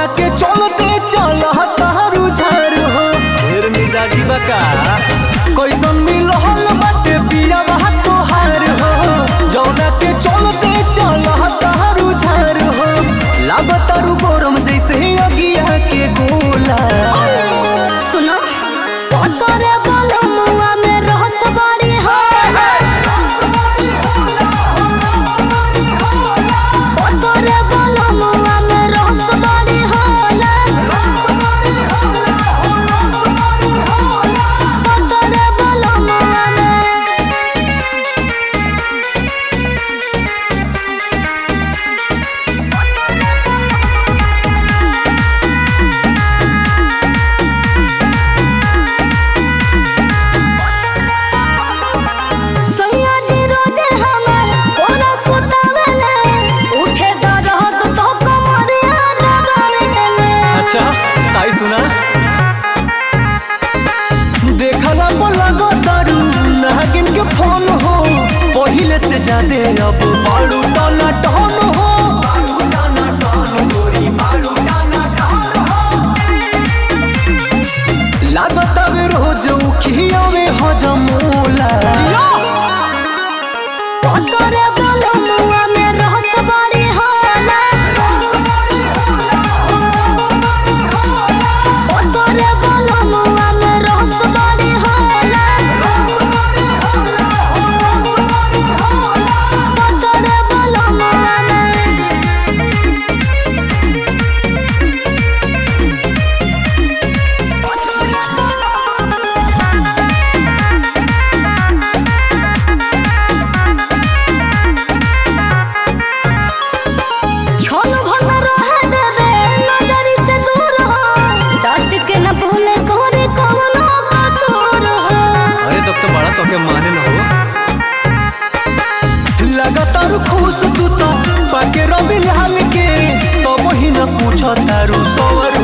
जौना के चलते चल तारू झार हो ढेर मिजाजी बका कैसन मिलल बाटे पिया बा तोहार हो जौना के चलते चल तारू झार हो लागतारू गरम जैसे अगिया के गोला सुनो तोरे बलमुआ में रहस बड़ी होला तोरे बलमुआ में रहस बड़ी होला तोरे बलमुआ में सैया जी रोजे हमर कोना सुतावेले उठे दरद तो कमरिया दबावेले अच्छा ताई सुना देखला बोला गो तारू नागिन के फोन हो पहिले से ज्यादा अब बारू टाना टहन हो बारू टाना टहन गोरी बारू टाना टहन हो लागत अब रोज उखिया में हजमोला तोरे बलमुआ में रहस बड़ी होला तोरे बलमुआ में रहस बड़ी होला तोरे बलमुआ में छोनु भर में रहे देवे नजरी से दूर हो डट के न भूले कोरे कवनो कसूर हो अरे तब तो बड़ा तो के माने ना हो लगातार खुश तू तो पाके रवि लाल के तो वही न पूछो तारू सवर